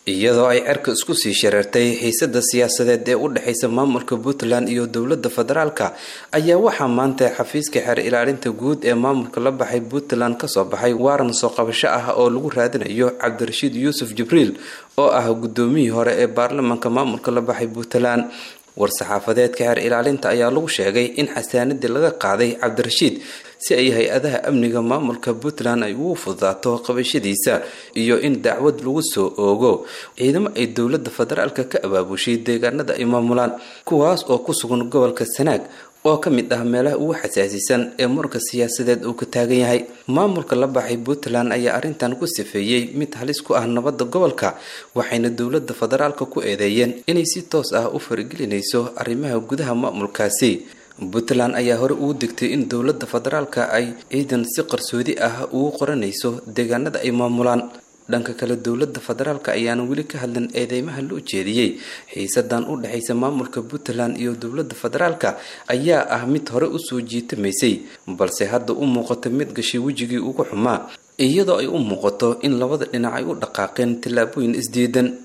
iyadoo ay cerka isku sii shareertay xiisada siyaasadeed ee u dhexaysa maamulka puntland iyo dowlada federaalka ayaa waxaa maanta xafiiska xeer ilaalinta guud ee maamulka la baxay puntland kasoo baxay waaran soo qabasho ah oo lagu raadinayo cabdirashiid yuusuf jibriil oo ah gudoomiyii hore ee baarlamaanka maamulka la baxay puntland war-saxaafadeedka xeer ilaalinta ayaa lagu sheegay in xasaanadii laga qaaday cabdirashiid si ay hay-adaha amniga maamulka puntland ay ugu fududaato qabashadiisa iyo in dacwad lagu soo oogo ciidamo ay dowlada federaalka ka abaabushay deegaanada ay maamulaan kuwaas oo ku sugan gobolka sanaag oo ka mid ah meelaha ugu xasaasisan ee muranka siyaasadeed uu ka taagan yahay maamulka la baxay puntland ayaa arrintan ku sifeeyey mid halis ku ah nabadda gobolka waxayna dowlada federaalka ku eedeeyeen inay si toos ah u faragelinayso arrimaha gudaha maamulkaasi puntland ayaa hore ugu degtay in dowlada federaalka ay ciidan si qarsoodi ah ugu qoranayso deegaanada ay maamulaan dhanka kale dowlada federaalk ayaana weli ka hadlin eedeymaha loo jeediyey xiisadan u dhexaysa maamulka puntland iyo dowlada federaalka ayaa ah mid hore usoo jiitamaysay balse hadda u muuqato mid gashay wejigii ugu xumaa iyadoo ay u muuqato in labada dhinac ay u dhaqaaqeen tallaabooyin isdiidan